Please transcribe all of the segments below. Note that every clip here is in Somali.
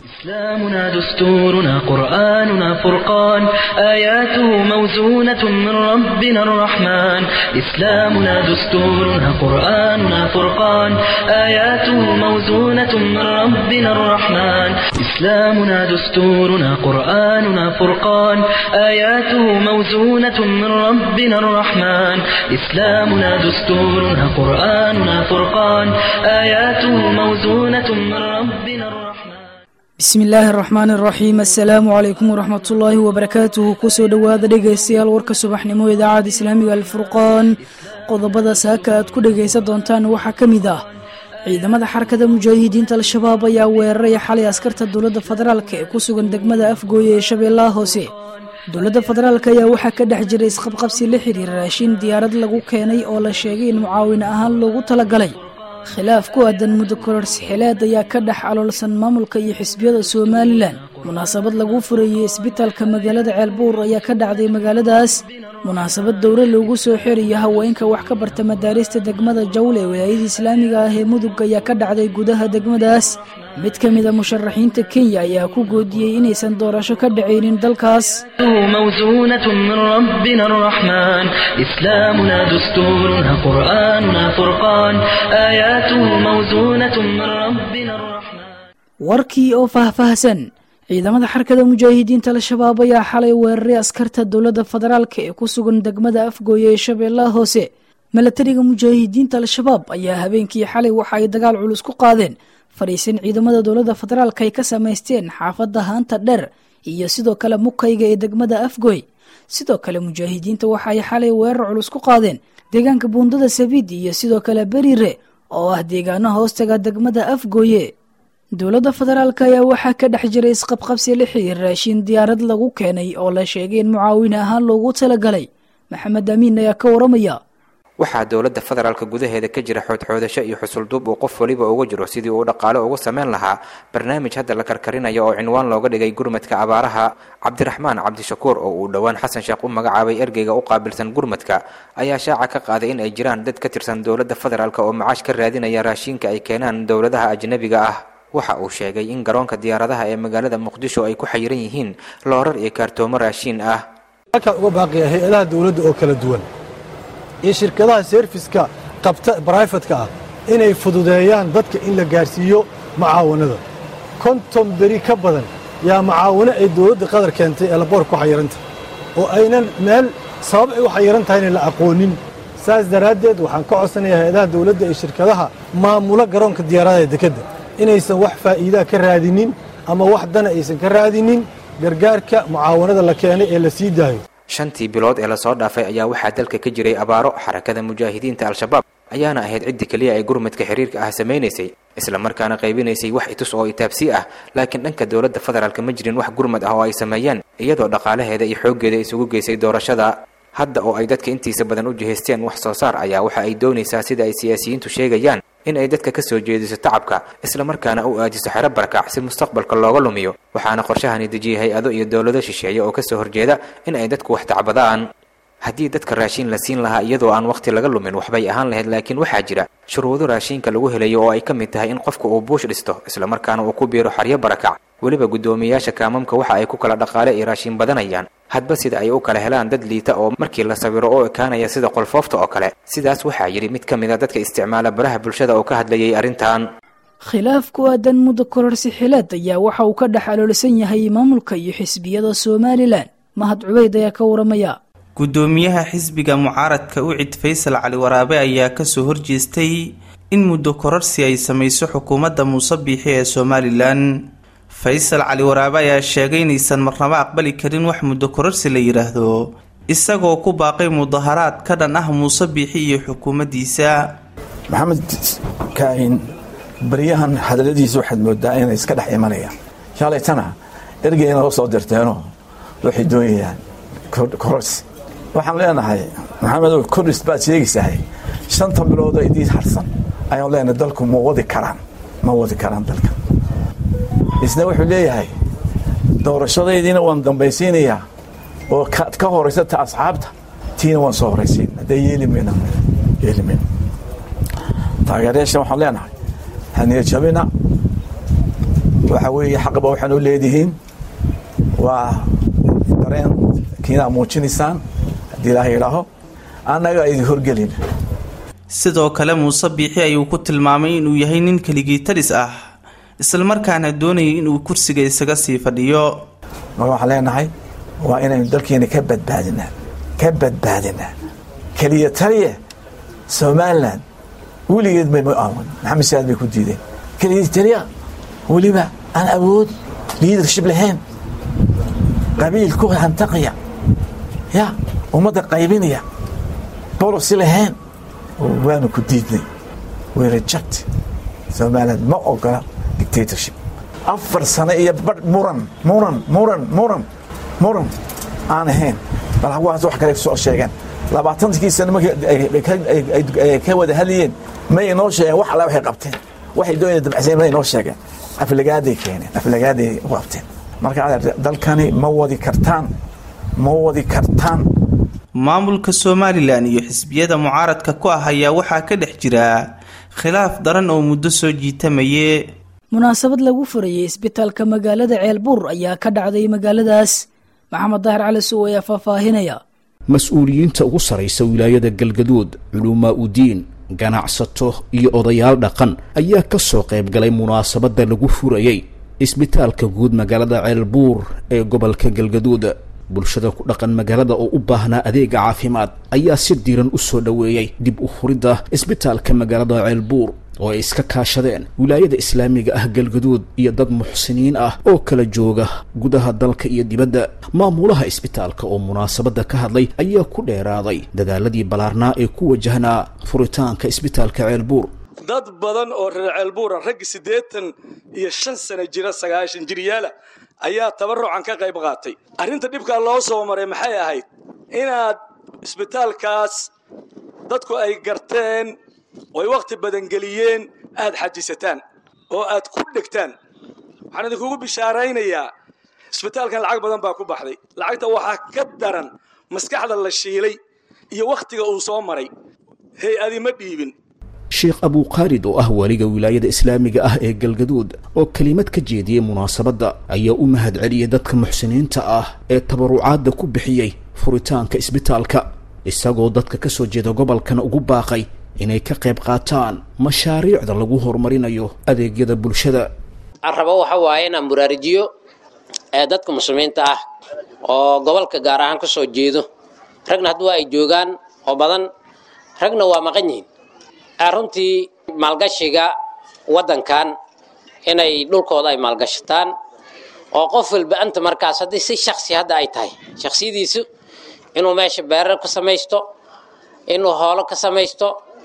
إسلامنا دستورنا قرآننا فرقان آياته موزونة من ربنا الرحمن إسلامنا دستورنا قرآننا فرقان آياته موزونة من ربنا الرحمن إسلامنا دستورنا قرآننا فرقان آياته موزونة من ربنا الرحمن إسلامنا دستورنا قرآننا فرقان آياته موزونة من ربنا الرحمن bismi illaahi araxmaan araxiim assalaamu calaykum waraxmatullaahi wabarakaatuhu kusoo dhowaada dhegaystayaal warka subaxnimo idaacadda islaamiga alfurqaan qodobada saaka aad ku dhegaysan doontaan waxaa ka mid ah ciidamada xarakada mujaahidiinta al-shabaab ayaa weeraray xalay askarta dowladda federaalk ee ku sugan degmada afgooye ee shabeellaha hoose dowladda federaalk ayaa waxaa ka dhex jiray isqabqabsi la xiriira raashin diyaarad lagu keenay oo la sheegay in mucaawin ahaan loogu talagalay khilaaf ku aadan muddo kororsi xileed ayaa ka dhex aloolsan maamulka iyo xisbiyada somalilan munaasabad lagu furayey isbitaalka magaalada ceelbuur ayaa ka dhacday magaaladaas munaasabad dowra loogu soo xerayo haweenka wax ka barta madaarista degmada jawle ee wilaayada islaamiga ah ee mudug ayaa ka dhacday gudaha degmadaas mid ka mida musharaxiinta kenya ayaa ku goodiyey inaysan doorasho ka dhacaynin dalkaas موزونة من ربنا الرحمن إسلامنا دستورنا قرآننا فرقان آياته موزونة من ربنا الرحمن warkii oo faahfaahsan ciidamada xarakada mujaahidiinta al-shabaab ayaa xalay weeraray askarta dowladda federaalk ee ku sugan degmada afgooye ee shabeellaha hoose milatariga mujaahidiinta al-shabaab ayaa habeenkii xalay waxa ay dagaal culus ku qaadeen fadhiisan ciidamada dowladda federaalk ay ka samaysteen xaafadda haanta dheer iyo sidoo kale mukayga ee degmada afgoy sidoo kale mujaahidiinta waxa ay xalay weerar culus ku qaadeen deegaanka buundada sabiid iyo sidoo kale beriire oo ah deegaano hoostaga degmada afgooye dowladda federaalk ayaa waxaa ka dhex jiray isqabqabsi la xiriir raashin diyaarad lagu keenay oo la sheegay in mucaawin ahaan loogu talagalay maxamed amiin ayaa ka waramaya waxaa dowladda federaalka gudaheeda ka jira xoodxoodasho iyo xusulduub uu qof waliba uga jiro sidii uu dhaqaale ugu samayn lahaa barnaamij hadda la karkarinayo oo cinwaan looga dhigay gurmadka abaaraha cabdiraxmaan cabdishakuur oo uu dhowaan xasan sheekh u magacaabay ergeyga u qaabilsan gurmadka ayaa shaaca ka qaaday in ay jiraan dad ka tirsan dowladda federaalk oo macaash ka raadinaya raashiinka ay keenaan dowladaha ajnabiga ah waxa uu sheegay in garoonka diyaaradaha ee magaalada muqdisho ay ku xayiran yihiin loorar iyo kaartoomo raashiin ah halkaan uga baaqaya hay-adaha dowladda oo kala duwan iyo shirkadaha seerfiska qabta braifatka ah inay fududeeyaan dadka in la gaarsiiyo macaawanada konton beri ka badan yaa macaawano ay dowladda qadar keentay ee laboor ku xayiranta oo aynan meel sabab ay u xayiran tahayna la aqoonin saas daraaddeed waxaan ka codsanayaa hay-adaha dowladda iyo shirkadaha maamula garoonka diyaaradaha ee dekedda inaysan wax faa'iidaa ka raadinin ama wax dana aysan ka raadinin gargaarka mucaawanada la keenay ee la sii daayo shantii bilood ee lasoo dhaafay ayaa waxaa dalka ka jiray abaaro xarakada mujaahidiinta al-shabaab ayaana ahayd ciddii keliya ay gurmadka xiriirka ah samaynaysay islamarkaana qaybinaysay wax itus oo itaabsi ah laakiin dhanka dowladda federaalka ma jirin wax gurmad ah oo ay sameeyeen iyadoo dhaqaalaheeda iyo xooggeeda isugu geysay doorashada hadda oo ay dadka intiisa badan u jihaysteen wax soo saar ayaa waxa ay doonaysaa sida ay siyaasiyiintu sheegayaan in ay dadka ka soo jeediso tacabka islamarkaana u aadiso xero barakac si mustaqbalka looga lumiyo waxaana qorshahani dejiyay hay-ado iyo dowlado shisheeye oo kasoo horjeeda in ay dadku wax tacbadaan haddii dadka raashiin la siin lahaa iyadoo aan wakhti laga lumin waxbay ahaan lahayd laakiin waxaa jira shuruudo raashiinka lagu helayo oo ay ka mid tahay in qofka uu buush dhisto islamarkaana uu ku biiro xaryo barakac weliba guddoomiyayaasha kaamamka waxa ay ku kala dhaqaale iyo raashiin badanayaan hadba sida ay u kala helaan dad liita oo markii la sawiro oo ekaanaya sida qolfoofta oo kale sidaas waxaa yidhi mid ka mid a dadka isticmaala baraha bulshada oo ka hadlayay arrintan khilaaf ku aadan muddo kororsi xileed ayaa waxa uu ka dhex aloolsan yahay maamulka iyo xisbiyada somalilan mahad cubeyd ayaa ka waramaya guddoomiyaha xisbiga mucaaradka ucid faysal cali waraabe ayaa kasoo horjeestay in muddo kororsi ay samayso xukuumadda muuse biixi ee somalilan faysal cali waraabe ayaa sheegay inaysan marnabo aqbali karin wax muddo kororsi la yidhaahdo isagoo ku baaqay mudaharaad ka dhan ah muuse biixi iyo xukuumaddiisa maxamed kaahin baryahan hadaladiisa waxaad moodaa inay iska dhex imanayaan shalaytana ergeyna la soo dirteenoo waxay doonayaan kororsi waxaan leenahay maxamedow kordhis baad sheegaysahay shanta biloodoo idiin harsan ayaan leenahay dalku ma wadi karaan ma wadi karaan dalka isna wuxuu leeyahay doorashadaydiina waan dambaysiinayaa oo kaad ka horaysata asxaabta tiina waan soo horaysiin haddee yeeli mayna yeeli mayna taageerayaashan waxaan leenahay haniya jabina waxa weeye xaqba waxaan u leedihiin waa dareen kiinaa muujinaysaan haddii ilaaha yidhaaho annaga idin horgelin sidoo kale muuse biixi ayuu ku tilmaamay inuu yahay nin keligii talis ah islamarkaana doonayay inuu kursiga isaga sii fadhiyo marka waxaan leenahay waa inaynu dalkeena ka badbaadinaa ka badbaadinaa keliya taliya somalilan weligeed bay ma aawan maxamed siyaad bay ku diideen keliya taliya weliba aan awood liidership lahayn qabiil ku hantaqaya ya ummadda qaybinaya bolosi lahayn waanu ku diidnay way reject somaliland ma ogola dictatorship afar sano iyo badh muran muran muran muran muran aan ahayn bal hawaas wax kale soo sheegeen labaatankii sano markii ay ka wada hadlayeen may inoo sheegeen wax alla waxay qabteen waxay doonayeen dabacsayn may inoo sheegeen aflagaaday keeneen aflagaaday u qabteen marka dalkani ma wadi kartaan ma wadi kartaan maamulka somalilan iyo xisbiyada mucaaradka ku ah ayaa waxaa ka dhex jira khilaaf daran oo muddo soo jiitamaye munaasabad lagu furayay isbitaalka magaalada ceelbuur ayaa ka dhacday magaaladaas maxamed daahir cali suw ayaa faahfaahinaya mas-uuliyiinta ugu saraysa wilaayada galgaduud culumaa udiin ganacsato iyo odayaal dhaqan ayaa ka soo qayb galay munaasabadda lagu furayey isbitaalka guud magaalada ceelbuur ee gobolka galgaduud bulshada ku dhaqan magaalada oo u baahnaa adeega caafimaad ayaa si diiran u soo dhoweeyey dib u furidda isbitaalka magaalada ceelbuur oo ay iska kaashadeen wilaayada islaamiga ah galgaduud iyo dad muxsiniin ah oo kala jooga gudaha dalka iyo dibadda maamulaha isbitaalka oo munaasabadda ka hadlay ayaa ku dheeraaday dadaaladii ballaarnaa ee ku wajahnaa furitaanka isbitaalka ceelbuur dad badan oo reer ceelbuura raggi siddeetan iyo shan sano jira sagaashan jiryaala ayaa tabarucan ka qayb qaatay arrinta dhibkaa loo soo maray maxay ahayd inaad isbitaalkaas dadku ay garteen oy wakhti badan geliyeen aad xajisataan oo aad ku dhegtaan waxaan idinkugu bishaaraynayaa isbitaalkan lacag badan baa ku baxday lacagta waxaa ka daran maskaxda la shiilay iyo wakhtiga uu soo maray hay-adi ma dhiibin sheekh abuukhaalid oo ah waliga wilaayada islaamiga ah ee galgaduud oo kelimad ka jeediyey munaasabadda ayaa u mahad celiyey dadka muxsiniinta ah ee tabarucaadda ku bixiyey furitaanka isbitaalka isagoo dadka ka soo jeeda gobolkana ugu baaqay inay ka qayb qaataan mashaariicda lagu horumarinayo adeegyada bulshada aan rabo waxa waaye inaan buraarijiyo ee dadka muslimiinta ah oo gobolka gaar ahaan ka soo jeedo ragna haddua ay joogaan oo badan ragna waa maqan yihiin runtii maalgashiga waddankan inay dhulkooda ay maalgashataan oo qof walba anta markaas haddii si shaksi hadda ay tahay shaksiyadiisu inuu meesha beerar ka samaysto inuu hoolo ka samaysto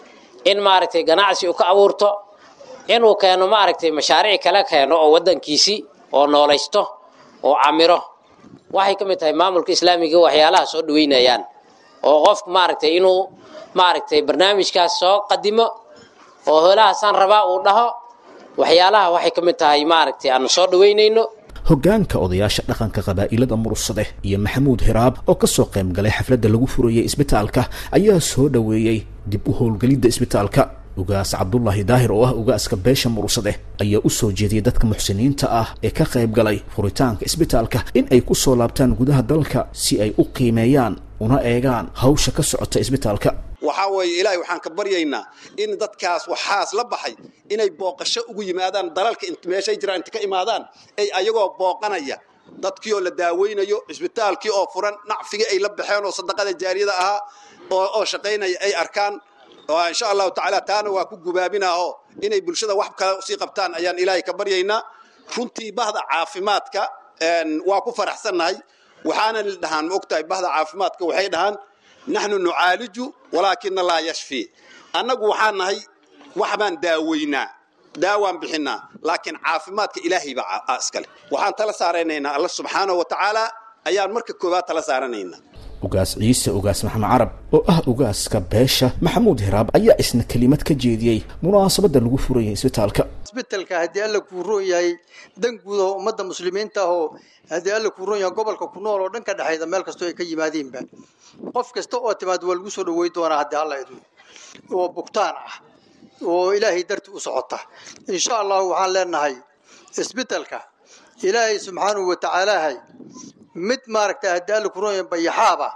in maaragtay ganacsi uu ka abuurto inuu keeno maaragtay mashaariic kale keeno oo waddankiisii oo noolaysto oo camiro waxay ka mid tahay maamulka islaamiga waxyaalaha soo dhaweynayaan oo qofku maaragtay inuu maaragtay barnaamijkaas soo qadimo oo hoolahaasaan rabaa uu dhaho waxyaalaha waxay ka mid tahay maaragtay aanu soo dhaweynayno hoggaanka odayaasha dhaqanka qabaa'ilada murursade iyo maxamuud hiraab oo ka soo qayb galay xafladda lagu furayey isbitaalka ayaa soo dhoweeyey dib u howlgelidda isbitaalka ugaas cabdulaahi daahir oo ah ugaaska beesha murursade ayaa u soo jeediyey dadka muxsiniinta ah ee ka qayb galay furitaanka isbitaalka in ay ku soo laabtaan gudaha dalka si ay u qiimeeyaan una eegaan hawsha ka socota isbitaalka waxaa weeye ilaahay waxaan ka baryaynaa in dadkaas waxaas la baxay inay booqasho ugu yimaadaan dalalka meeshay jiraan inta ka imaadaan ay ayagoo booqanaya dadkii oo la daaweynayo cisbitaalkii oo furan nacfigii ay la baxeen oo sadaqada jaariyada ahaa oo shaqaynaya ay arkaan insha allahu tacaala taana waa ku gubaabinaa oo inay bulshada wax kale sii qabtaan ayaan ilaahay ka baryaynaa runtii bahda caafimaadka waa ku faraxsannahay waxaana dhahaan ma ogtahay bahda caafimaadka waxay dhahaan naxnu nucaaliju walaakina laa yashfi annagu waxaan nahay wax baan daaweynaa daawaan bixinaa laakiin caafimaadka ilaahay baa iskale waxaan tala saaranaynaa alla subxaanahu wa tacaala ayaan marka koowaad tala saaranaynaa ugaas ciise ugaas maxamed carab oo ah ugaaska beesha maxamuud hiraab ayaa isna kelimad ka jeediyey munaasabadda lagu furayay isbitaalka isbitaalka haddii alla kuu roon yahay dan guud oo ummadda muslimiinta ah oo haddii alla kuu roon yahay gobolka ku nool oo dhan ka dhexayda meel kastoo ay ka yimaadeenba qof kasta oo timaad waa lagu soo dhaweyn doonaa haddii alla idmo oo bugtaan ah oo ilaahay darti u socota insha allahu waxaan leenahay isbeddelka ilaahay subxaanahu wa tacaalaahay mid maaragta haddii alla kuu roon yahay bayaxaaba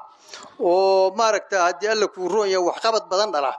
oo maaragta haddii alla kuu roon yahay waxqabad badan dhala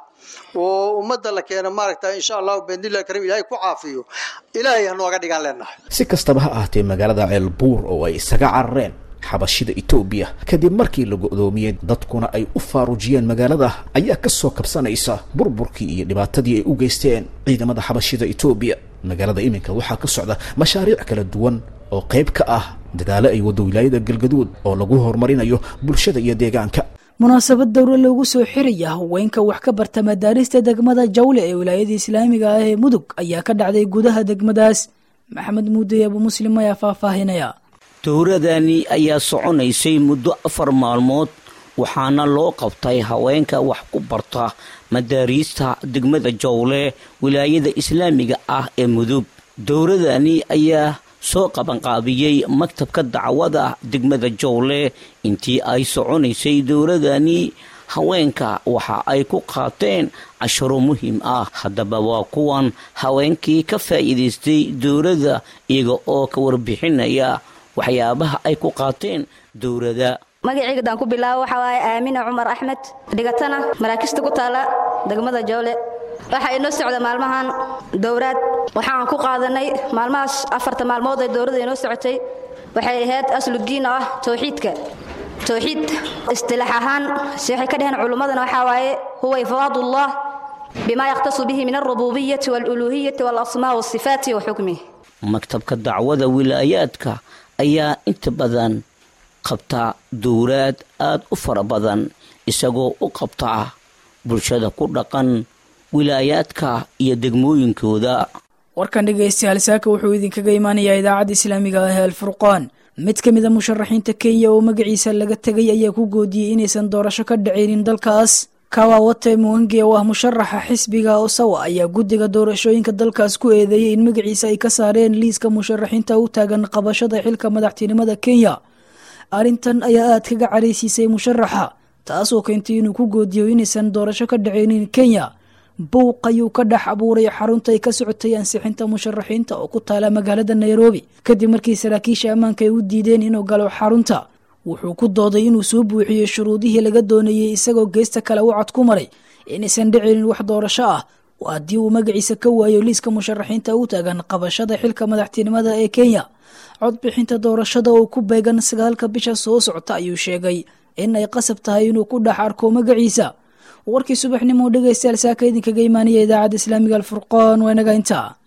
oo ummadda la keeno maaragta insha allahu biidnillahi kariim ilaahay ku caafiyo ilaahay ha nooga dhigaan leenahay si kastaba ha ahaatee magaalada ceelbuur oo ay isaga carareen xabashida etoobiya kadib markii la go'doomiyey dadkuna ay u faarujiyeen magaalada ayaa ka soo kabsanaysa burburkii iyo dhibaatadii ay u geysteen ciidamada xabashida etoobiya magaalada iminka waxaa ka socda mashaariic kala duwan oo qayb ka ah dadaalo ay waddo wilaayada galgaduud oo lagu horumarinayo bulshada iyo deegaanka munaasabad dowro loogu soo xiraya haweenka wax ka barta madaarista degmada jawle ee wilaayada islaamiga ah ee mudug ayaa ka dhacday gudaha degmadaas maxamed muuday abu muslim ayaa faahfaahinaya dowradani ayaa soconaysay muddo afar maalmood waxaana loo qabtay haweenka wax ku barta madaariista degmada jowle wilaayada islaamiga ah ee mudug dowradani ayaa soo qabanqaabiyey maktabka dacwada degmada jowle intii ay soconaysay dowladani haweenka waxa ay ku qaateen casharo muhiim ah haddaba waa kuwan haweenkii ka faa'iidaystay dowladda iyaga oo ka warbixinaya waxyaabaha ay ku qaateen dowladda magacayga daan ku bilaabo waxaa waaye aamina cumar axmed dhigatana maraakista ku taala degmada joole waxaa inoo socda maalmahan dowraad waxaan ku qaadanay maalmahaas afarta maalmood ee dowladda inoo socotay waxay ahayd asludiin oo ah towxiidka towxiid istilaax ahaan si waxay ka dheheen culummadana waxaa waaye huwa ifraadullah bima yakhtasu bihi min alrububiyati waaluluuhiyati waalasmaa wasifaati wa xukmih maktabka dacwada wilaayaadka ayaa inta badan qabta dowraad aad u fara badan isagoo u qabta bulshada ku dhaqan wilaayaadka iyo degmooyinkooda warkan dhegaystayaal saaka wuxuu idinkaga imaanayaa idaacadda islaamiga ah ee alfurqaan mid ka mid a musharaxiinta kenya oo magaciisa laga tegay ayaa ku goodiyey inaysan doorasho ka dhacaynin dalkaas kawawate muwange oo ah musharaxa xisbiga osawa ayaa guddiga doorashooyinka dalkaas ku eedeeyey in magaciisa ay ka saareen liiska musharaxiinta u taagan qabashada xilka madaxtinimada kenya arrintan ayaa aad kaga caraysiisay musharaxa taasoo keentay inuu ku goodiyo inaysan doorasho ka dhacaynin kenya buuq ayuu ka dhex abuuray xarunta ay ka socotay ansixinta musharaxiinta oo ku taala magaalada nairobi kadib markii saraakiisha ammaanka ay u diideen inuu galo xarunta wuxuu ku dooday inuu soo buuxiyey shuruudihii laga doonayey isagoo geesta kale u cod ku maray inaysan dhicinin wax doorasho ah oo haddii uu magaciisa ka waayo liiska musharaxiinta u taagan qabashada xilka madaxtinimada ee kenya codbixinta doorashada oo ku beegan sagaalka bisha soo socota ayuu sheegay in ay qasab tahay inuu ku dhex arko magaciisa warkii subaxnimo dhegaystayaal saaka idinkaga imaanaya idaacadda islaamiga alfurqaan waa inaga intaa